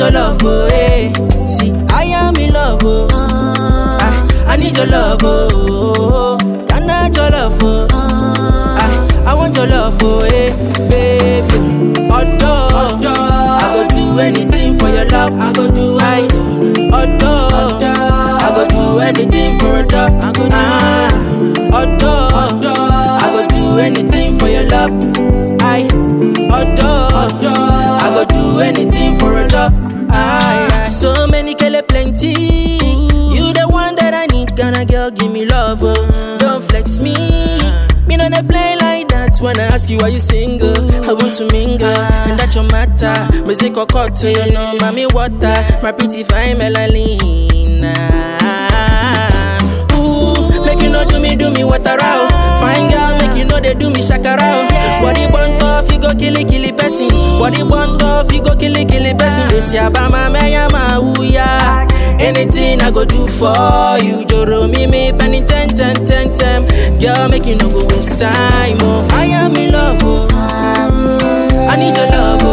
your love, oh, hey. See, I am in love, oh. I, I need your love, oh. Can I have your love, oh. I, I want your love, oh, hey, baby. Although, I go do anything for your love. I go do, I, although, I go do anything for a dog. I go do, ah, although, I go do anything for your love. I, although, I go do anything for a love. I, so many kele plenty. You the one that I need, Ghana girl, give me love. Oh. Don't flex me. Me no dey play like that when I ask you why you single. I want to mingle, and that's your matter. Music or cocktail, you know, mommy water, my pretty fine melalina. Ooh, make you no do me, do me water out. Fine girl, make you know they do me shakara. out. Body burnt off, you go killy killy person. Body burnt off, you go killy killy person. They say Abama Mayama, ooh yeah. Anything I go do for you, Joro me me penny ten ten ten ten. Girl, make you no go waste time. Oh, I am in love. Oh, I need your love.